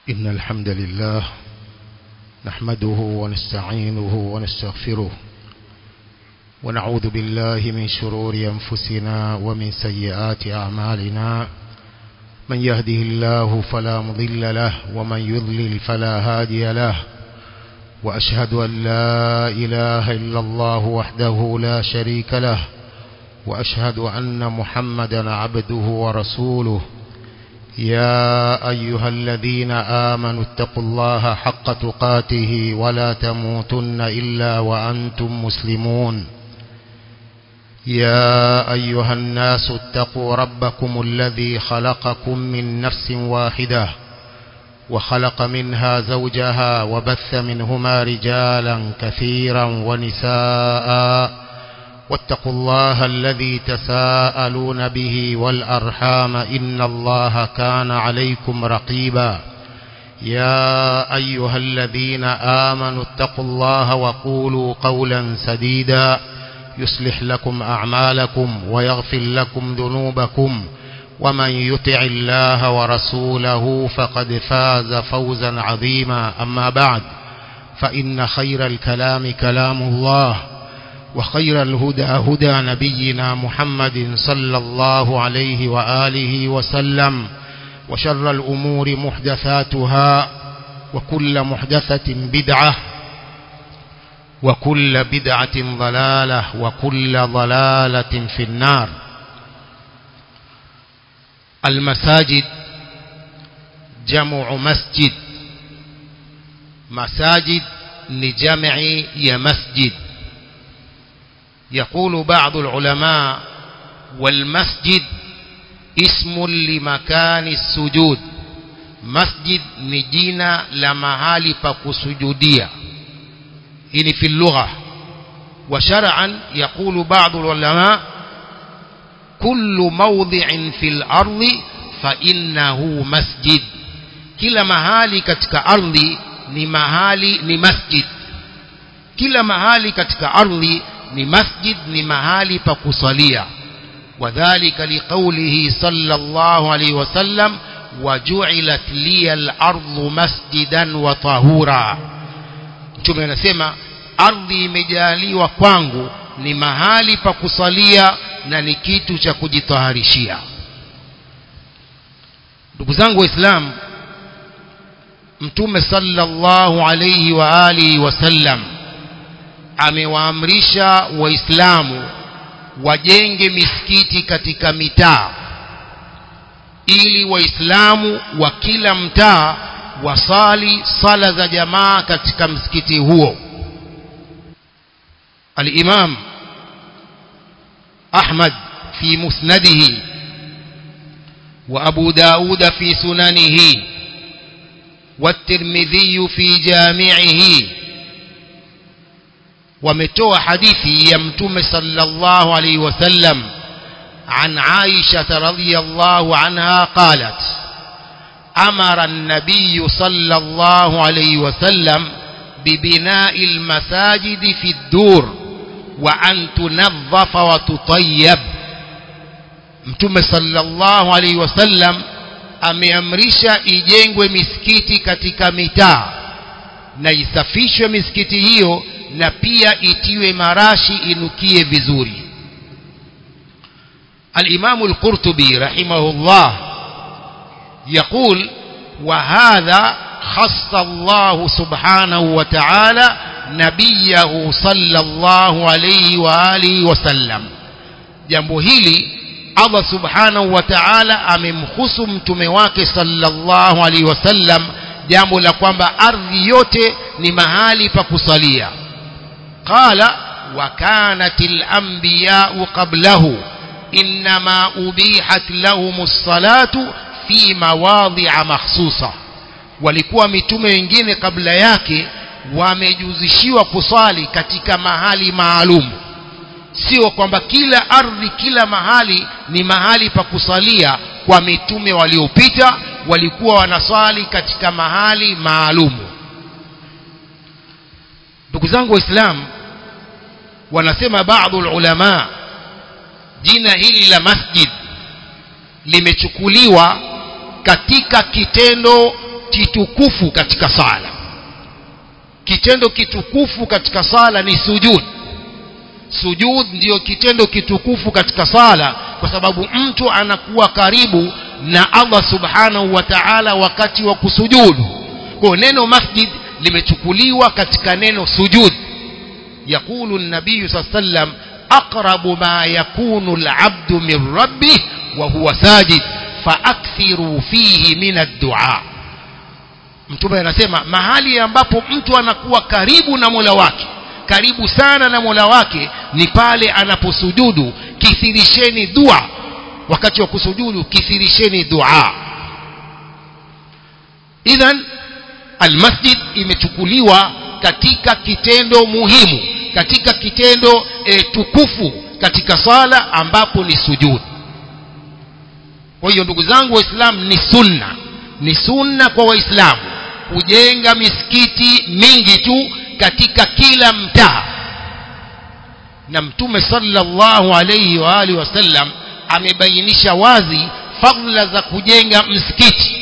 إن الحمد لله نحمده ونستعينه ونستغفره ونعوذ بالله من شرور أنفسنا ومن سيئات أعمالنا من يهده الله فلا مضل له ومن يضلل فلا هادي له وأشهد أن لا إله إلا الله وحده لا شريك له وأشهد أن محمدا عبده ورسوله يا أيها الذين آمنوا اتقوا الله حق تقاته ولا تموتن إلا وأنتم مسلمون يا أيها الناس اتقوا ربكم الذي خلقكم من نفس واحدة وخلق منها زوجها وبث منهما رجالا كثيرا ونساء واتقوا الله الذي تساءلون به والأرحام إن الله كان عليكم رقيبا يا أيها الذين آمنوا اتقوا الله وقولوا قولا سديدا يصلح لكم أعمالكم ويغفر لكم ذنوبكم ومن يطع الله ورسوله فقد فاز فوزا عظيما أما بعد فإن خير الكلام كلام الله وخير الهدى هدى نبينا محمد صلى الله عليه وآله وسلم وشر الأمور محدثاتها وكل محدثة بدعة وكل بدعة ضلالة وكل ضلالة في النار المساجد جمع مسجد مساجد لجمع يا مسجد يقول بعض العلماء والمسجد اسم لمكان السجود مسجد نجينا لمهالي فكسجودية إن في اللغة وشرعا يقول بعض العلماء كل موضع في الأرض فإنه مسجد kila mahali katika ardhi ni mahali ni masjid kila mahali katika ardhi ni masjid ni mahali pa kusalia wadhālika liqawlihi sallallahu alayhi wasallam waju'ilat liya al-ardu masjidan wa tahura mtume anasema ardhi imejaliwa kwangu ni mahali pa kusalia na ni kitu cha kujitaharishia ndugu zangu waislamu mtume sallallahu alayhi wa alihi wasallam amewaamrisha waislamu wajenge misikiti katika mitaa ili waislamu wa kila mtaa wasali sala za jamaa katika msikiti huo al-imam ahmad fi musnadihi wa abu daud fi sunanihi والترمذي في جامعه ومتوى حديثي يمتم صلى الله عليه وسلم عن عائشة رضي الله عنها قالت أمر النبي صلى الله عليه وسلم ببناء المساجد في الدور وأن تنظف وتطيب متم صلى الله عليه وسلم ameamrisha ijengwe misikiti katika mitaa na isafishwe misikiti hiyo na pia itiwe marashi inukie vizuri الإمام القرطبي رحمه الله يقول وهذا خص الله سبحانه وتعالى نبيه صلى الله عليه وآله وسلم jambo hili Allah subhanahu wa ta'ala amemhusu mtume wake sallallahu alaihi wasallam jambo la kwamba ardhi yote ni mahali pa kusalia qala wa kanatil anbiya'u qablahu inma ubihat lahumus salatu fi mawadhi'a makhsusa walikuwa mitume wengine kabla yake wamejuzishiwa kuswali katika mahali maalumu sio kwamba kila ardhi kila mahali ni mahali pa kusalia kwa mitume waliopita walikuwa wanaswali katika mahali maalumu ndugu zangu waislamu wanasema baadhi ulama jina hili la masjid limechukuliwa katika kitendo kitukufu katika sala kitendo kitukufu katika sala ni sujud sujud ndiyo kitendo kitukufu katika sala kwa sababu mtu anakuwa karibu na Allah subhanahu wa ta'ala wakati wa kusujudu kwa neno masjid limechukuliwa katika neno sujud يقول النبي صلى الله عليه وسلم أقرب ما يكون العبد من ربه وهو ساجد فأكثروا فيه من الدعاء mtume anasema mahali ambapo mtu anakuwa karibu na Mola wake karibu sana na Mola wake ni pale anaposujudu kithirisheni dua wakati wa kusujudu kithirisheni dua idhan almasjid imechukuliwa katika kitendo muhimu katika kitendo e, tukufu katika sala ambapo ni sujud kwa hiyo ndugu zangu waislamu ni sunna ni sunna kwa waislamu kujenga misikiti mingi tu katika kila mtaa na mtume sallallahu alayhi wa alihi wasallam amebainisha wazi fadhila za kujenga msikiti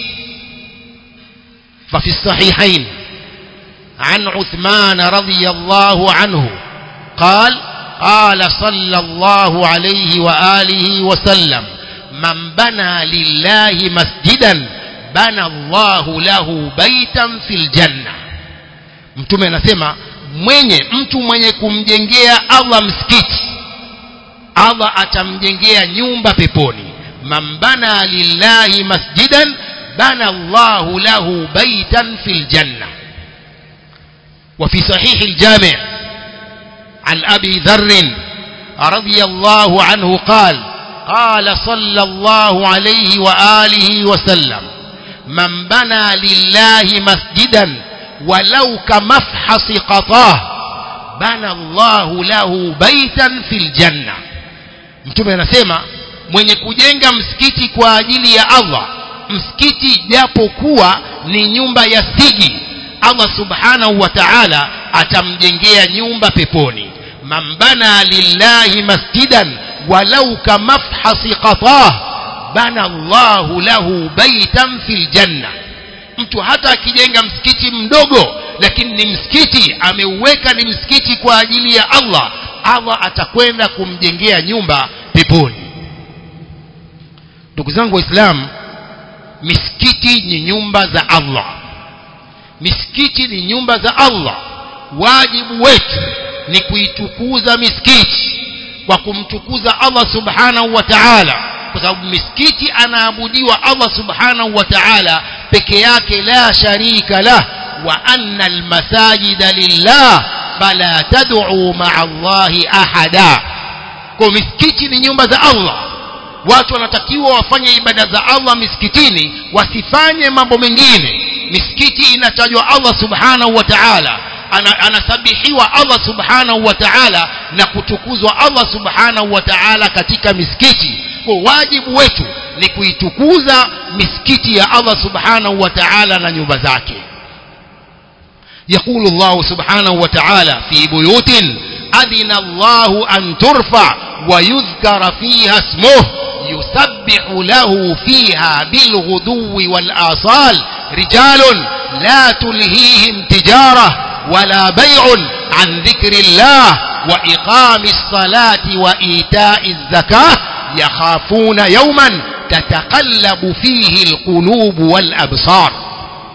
ففي الصحيحين عن عثمان رضي الله عنه قال قال صلى الله عليه وآله وسلم من بنى لله مسجدا بنى الله له بيتا في الجنة mtume anasema mwenye mtu mwenye kumjengea Allah msikiti Allah atamjengea nyumba peponi man bana lillahi masjidan bana Allahu lahu baitan fil janna وفي صحيح الجامع عن أبي ذر رضي الله عنه قال قال صلى الله عليه وآله وسلم من بنى لله مسجدا ولو كمفحص قطاه بنى الله له بيتا في الجنة mtume anasema mwenye kujenga msikiti kwa ajili ya Allah msikiti japokuwa ni nyumba ya sigi Allah subhanahu wa ta'ala atamjengea nyumba peponi man bana lillahi masjidan walau kamafhasi qatah bana Allahu lahu baitan fil janna mtu hata akijenga msikiti mdogo lakini ni msikiti ameuweka ni msikiti kwa ajili ya Allah Allah atakwenda kumjengea nyumba peponi ndugu zangu waislamu misikiti ni nyumba za Allah misikiti ni nyumba za Allah wajibu wetu ni kuitukuza misikiti kwa kumtukuza Allah subhanahu wa ta'ala kwa sababu misikiti anaabudiwa Allah subhanahu wa ta'ala peke yake la sharika lah wa anna almasajida lillah fala tad'u ma'a Allahi ahada kwa misikiti ni nyumba za Allah watu wanatakiwa wafanye ibada za Allah misikitini wasifanye mambo mengine misikiti inatajwa Allah subhanahu wa ta'ala ana, anasabihiwa Allah subhanahu wa ta'ala na kutukuzwa Allah subhanahu wa ta'ala katika misikiti kwa wajibu wetu ni kuitukuza misikiti ya Allah subhanahu wa ta'ala na nyumba zake يقول الله سبحانه وتعالى في بيوت أذن الله أن ترفع ويذكر فيها اسمه يسبح له فيها بالغدو والآصال رجال لا تلهيهم تجارة ولا بيع عن ذكر الله وإقام الصلاة وإيتاء الزكاة يخافون يوما تتقلب فيه القلوب والأبصار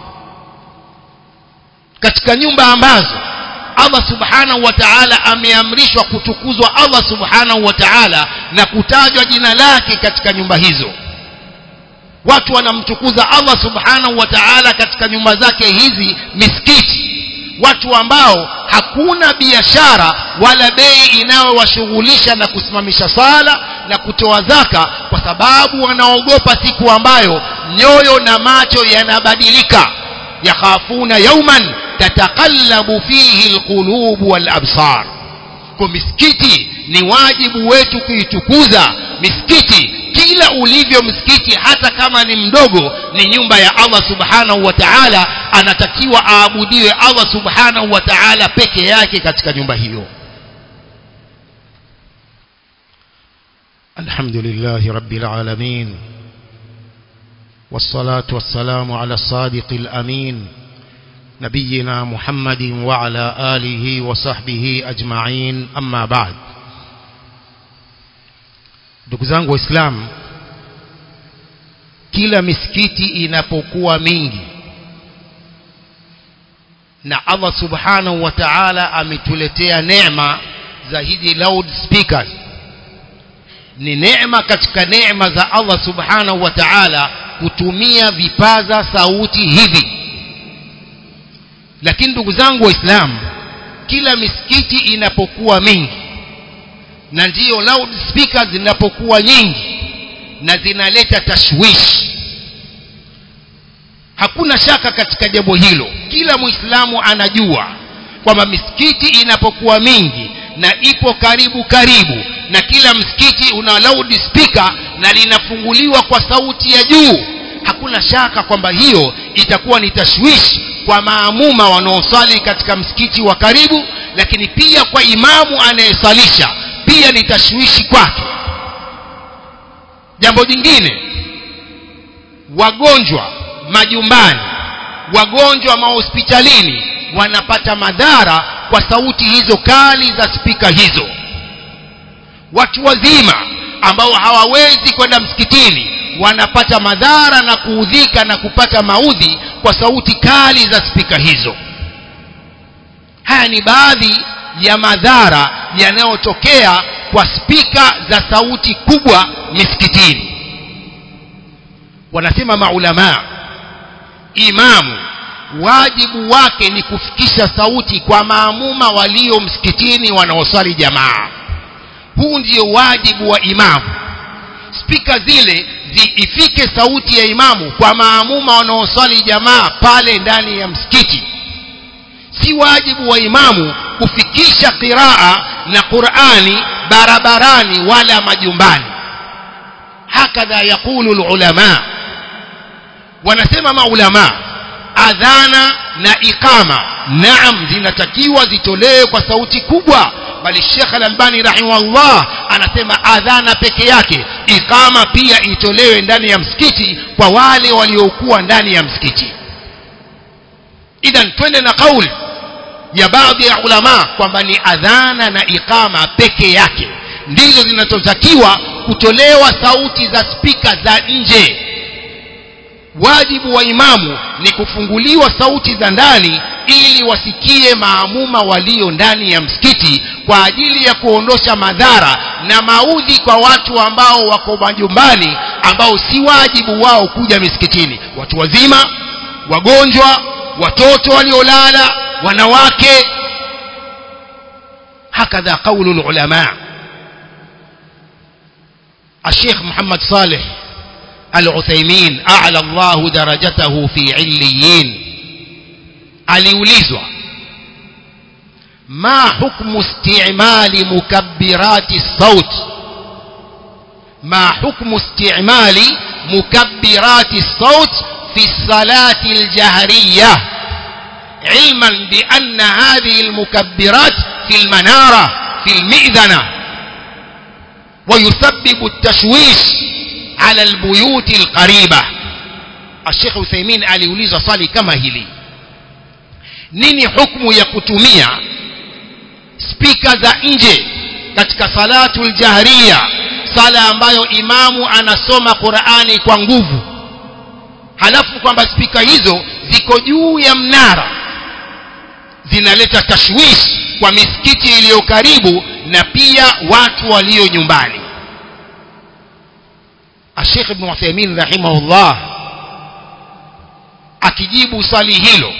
katika nyumba ambazo Allah subhanahu wa ta'ala ameamrishwa kutukuzwa Allah subhanahu wa ta'ala na kutajwa jina lake katika nyumba hizo watu wanamtukuza Allah subhanahu wa ta'ala katika nyumba zake hizi misikiti watu ambao hakuna biashara wala bei inayowashughulisha na kusimamisha sala na kutoa zaka kwa sababu wanaogopa siku ambayo nyoyo na macho yanabadilika yakhafuna yauman tataqallabu fihi alqulub walabsar kwa misikiti ni wajibu wetu kuitukuza misikiti kila ulivyo msikiti hata kama ni mdogo ni nyumba ya Allah subhanahu wa ta'ala anatakiwa aabudiwe Allah subhanahu wa ta'ala peke yake katika nyumba hiyo الحمد لله رب العالمين والصلاة والسلام على الصادق الأمين نبينا محمد وعلى آله وصحبه أجمعين أما بعد ndugu zangu waislamu kila misikiti inapokuwa mingi na Allah subhanahu wa ta'ala ametuletea neema za hizi loud speakers ni neema katika neema za Allah subhanahu wa ta'ala kutumia vipaza sauti hivi lakini ndugu zangu waislamu kila misikiti inapokuwa mingi na ndiyo loud speakers zinapokuwa nyingi na zinaleta tashwishi hakuna shaka katika jambo hilo kila muislamu anajua kwamba misikiti inapokuwa mingi na ipo karibu karibu na kila msikiti una loud speaker na linafunguliwa kwa sauti ya juu hakuna shaka kwamba hiyo itakuwa ni tashwishi kwa maamuma wanaosali katika msikiti wa karibu lakini pia kwa imamu anayesalisha pia ni tashwishi kwake jambo jingine wagonjwa majumbani wagonjwa mahospitalini wanapata madhara kwa sauti hizo kali za spika hizo watu wazima ambao hawawezi kwenda msikitini wanapata madhara na kuudhika na kupata maudhi kwa sauti kali za spika hizo haya ni baadhi ya madhara yanayotokea kwa spika za sauti kubwa misikitini wanasema maulamaa imamu wajibu wake ni kufikisha sauti kwa maamuma walio msikitini wanaosali jamaa huu ndio wajibu wa imamu spika zile ziifike sauti ya imamu kwa maamuma wanaosali jamaa pale ndani ya msikiti si wajibu wa imamu kufikisha qiraa na qurani barabarani wala majumbani hakadha yaqulu lulama wanasema maulama adhana na iqama naam zinatakiwa zitolewe kwa sauti kubwa bali Sheikh Al-Albani rahimahullah anasema adhana peke yake iqama pia itolewe ndani ya msikiti kwa wale waliokuwa ndani ya msikiti idhan twende na kauli ya baadhi ya ulama kwamba ni adhana na iqama peke yake ndizo zinazotakiwa kutolewa sauti za spika za nje wajibu wa imamu ni kufunguliwa sauti za ndani ili wasikie maamuma walio ndani ya msikiti kwa ajili ya kuondosha madhara na maudhi kwa watu ambao wako majumbani ambao si wajibu wao kuja misikitini watu wazima wagonjwa watoto waliolala wanawake hakadha qaulu lulama الشيخ محمد صالح العثيمين أعلى الله درجته في عليين aliulizwa ما حكم استعمال مكبرات الصوت ما حكم استعمال مكبرات الصوت في الصلاة الجهرية علما بأن هذه المكبرات في المنارة في المئذنة ويسبب التشويش على البيوت القريبة الشيخ عثيمين aliuliza swali kama hili nini hukumu ya kutumia spika za nje katika salatul jahriya sala ambayo imamu anasoma Qur'ani kwa nguvu halafu kwamba spika hizo ziko juu ya mnara zinaleta tashwishi kwa misikiti iliyo karibu na pia watu walio nyumbani Sheikh Ibn Uthaymeen rahimahullah akijibu swali hilo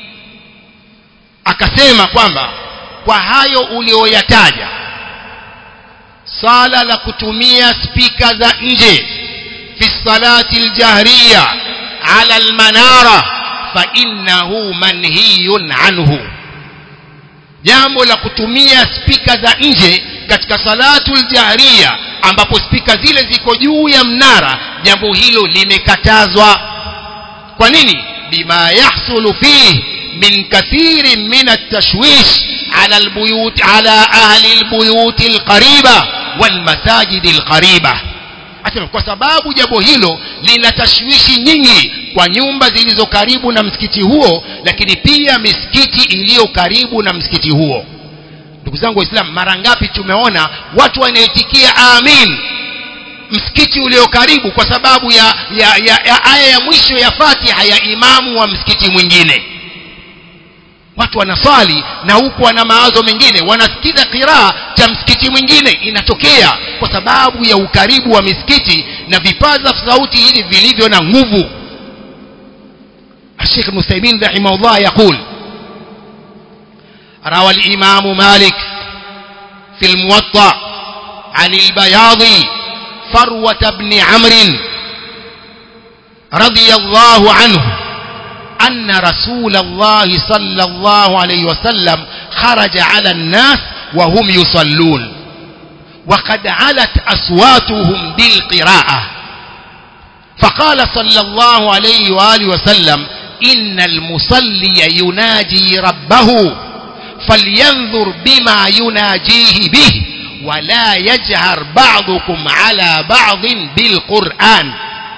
akasema kwamba kwa hayo ulioyataja sala la kutumia spika za nje fi salati aljahriya ala almanara fa innahu manhiyun anhu jambo la kutumia spika za nje katika salatul jahriya ambapo spika zile ziko juu ya mnara jambo hilo limekatazwa kwa nini bima yahsulu fihi min kathirin min at-tashwish ala albuyut ala ahli albuyut alqariba walmasajid alqariba asema kwa sababu jambo hilo lina tashwishi nyingi kwa nyumba zilizo karibu na msikiti huo lakini pia misikiti iliyo karibu na msikiti huo ndugu zangu waislamu mara ngapi tumeona watu wanaitikia amin msikiti ulio karibu kwa sababu ya, ya, ya, ya aya ya mwisho ya fatiha ya imamu wa msikiti mwingine watu wanaswali na huku wana mawazo mengine wanasikiza kiraa cha msikiti mwingine inatokea kwa sababu ya ukaribu wa misikiti na vipaza sauti hivi vilivyo na nguvu الشيخ ابن تيمين رحمه الله يقول روى الإمام مالك في الموطأ عن البياضي فروة بن عمرو رضي الله عنه أن رسول الله صلى الله عليه وسلم خرج على الناس وهم يصلون وقد علت أصواتهم بالقراءة فقال صلى الله عليه وآله وسلم إن المصلي يناجي ربه فلينظر بما يناجيه به ولا يجهر بعضكم على بعض بالقرآن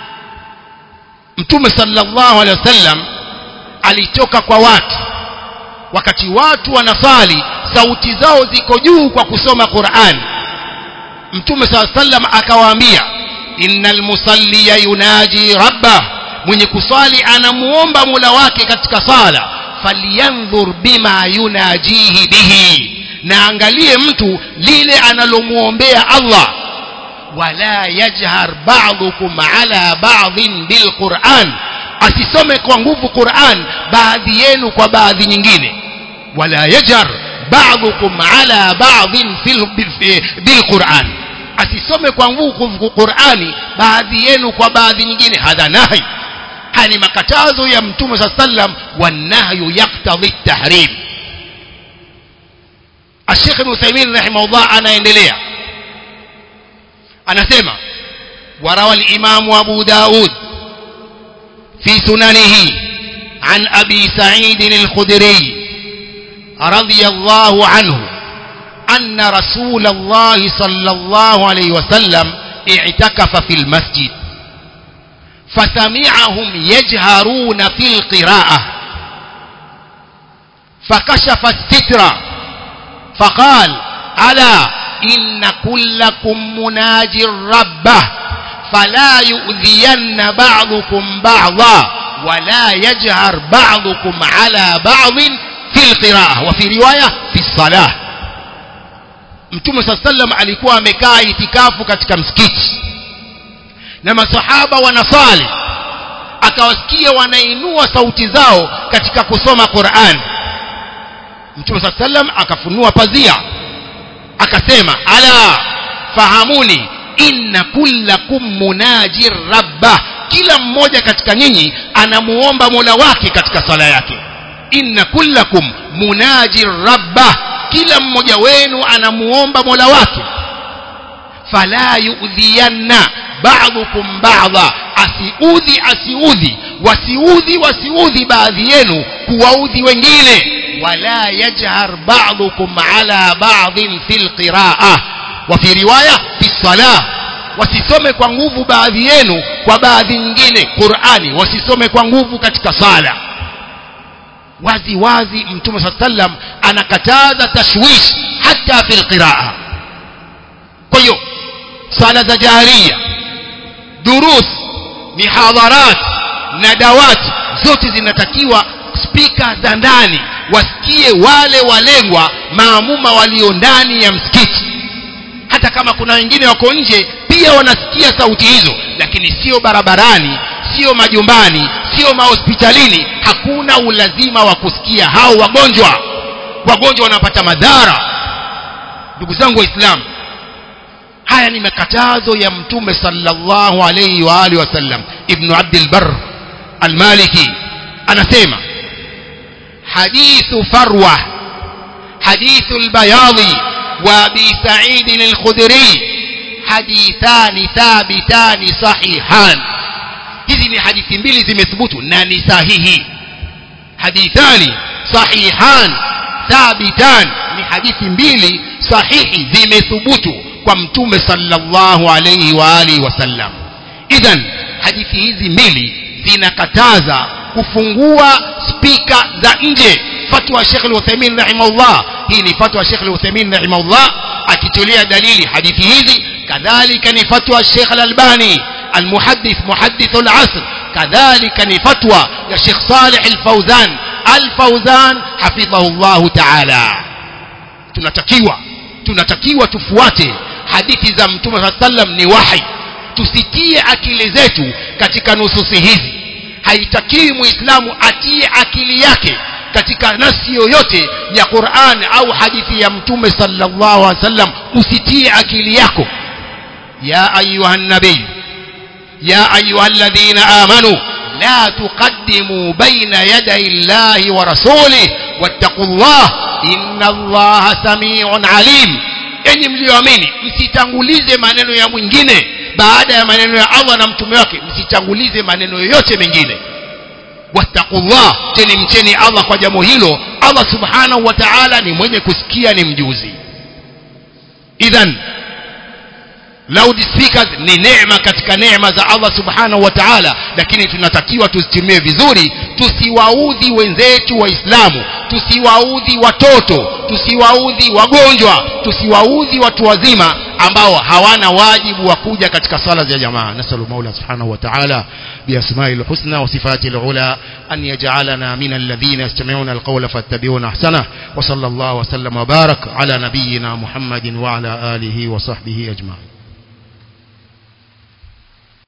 mtume sallallahu alaihi wasallam alitoka kwa watu wakati watu wanasali sauti zao ziko juu kwa kusoma Qur'an mtume sallallahu alaihi wasallam akawaambia innal musalliya yunaji rabbah mwenye kuswali anamuomba mula wake katika sala falyanzur bima yunajihi bihi na angalie mtu lile analomuombea Allah wala yajhar ba'dukum ala ba'dhin bilquran asisome kwa nguvu Qur'an baadhi yenu kwa baadhi nyingine wala yajhar ba'dukum ala ba'dhin fil bilquran asisome kwa nguvu Qur'ani baadhi yenu kwa baadhi nyingine hadha nahi haya ni makatazo ya mtume saa sallam wanahyu yaktadhi tahrim الشيخ ابن عثيمين رحمه الله anaendelea anasema وروى الإمام أبو داود في سننه عن أبي سعيد الخدري رضي الله عنه أن رسول الله صلى الله عليه وسلم اعتكف في المسجد فسمعهم يجهرون في القراءة فكشف الستر فقال ألا إن كلكم مناج ربه فلا يؤذين بعضكم بعضا ولا يجهر بعضكم على بعض في القراءة وفي رواية في الصلاة mtume saa sallam alikuwa amekaa itikafu katika msikiti na masahaba wanasali akawasikia wanainua sauti zao katika kusoma Qur'an mtume saa sallam akafunua pazia akasema ala fahamuni inna kullakum munajir rabbah kila mmoja katika nyinyi anamuomba mola wake katika sala yake inna kullakum munajir rabbah kila mmoja wenu anamuomba mola wake fala yu'dhiyanna ba'dukum ba'dha asiudhi asiudhi wasiudhi wasiudhi baadhi yenu kuwaudhi wengine wala yajhar ba'dukum ala ba'dhin fil qira'ah wa fi riwaya fi salah wasisome kwa nguvu baadhi yenu kwa baadhi nyingine Qur'ani wasisome kwa nguvu katika sala wazi wazi mtume saa sallam anakataza tashwish hata fil qiraa kwa hiyo sala za jaharia durus mihadharat na dawat zote zinatakiwa spika za ndani wasikie wale walengwa maamuma walio ndani ya msikiti hata kama kuna wengine wako nje pia wanasikia sauti hizo lakini sio barabarani sio majumbani sio mahospitalini hakuna ulazima wa kusikia hao wagonjwa wagonjwa wanapata madhara ndugu zangu waislamu haya ni makatazo ya mtume sallallahu alayhi wa alihi wasallam ibn abd albar almaliki anasema hadithu farwa hadithu albayadi wa abi sa'id al-khudri hadithani thabitani sahihan hizi ni hadithi mbili zimethubutu na ni sahihi hadithani sahihan thabitan ni hadithi mbili sahihi zimethubutu kwa mtume sallallahu alayhi wa alihi wasallam idhan hadithi hizi mbili zinakataza kufungua spika za nje fatwa Sheikh Al-Uthaymeen rahimahullah hii ni fatwa Sheikh Al-Uthaymeen rahimahullah akitolea dalili hadithi hizi kadhalika ni fatwa Sheikh Al-Albani المحدث محدث العصر كذلك ni fatwa ya Sheikh Saleh Al-Fauzan Al-Fauzan hafidhahu Allah Ta'ala tunatakiwa tunatakiwa tufuate hadithi za Mtume sallam ni wahi tusitie akili zetu katika nususi hizi haitakiwi muislamu atie akili yake katika nasi yoyote ya Qur'an au hadithi ya Mtume sallallahu alaihi wasallam usitie akili yako ya ayuha nabii ya ayuha alladhina amanu la tuqaddimu baina yaday Allahi wa rasulih wattaqullah inna Allaha samiun alim enyi mlioamini msitangulize maneno ya mwingine baada ya maneno ya Allah na mtume wake msitangulize maneno yoyote mengine wattaqullah teni mcheni Allah kwa jambo hilo Allah subhanahu wa ta'ala ni mwenye kusikia ni mjuzi idhan loudspeakers ni neema katika neema za Allah subhanahu wa ta'ala lakini tunatakiwa tuzitumie vizuri tusiwaudhi wenzetu waislamu tusiwaudhi watoto tusiwaudhi wagonjwa tusiwaudhi watu wazima ambao hawana wajibu wa kuja katika sala za jamaa nasalu maula subhanahu wa ta'ala biasma'i alhusna wa sifati alula an yaj'alana min alladhina yastami'una alqawla fattabi'una ahsana wa sallallahu wa sallam wa barak ala nabiyyina muhammadin wa ala alihi wa sahbihi ajma'in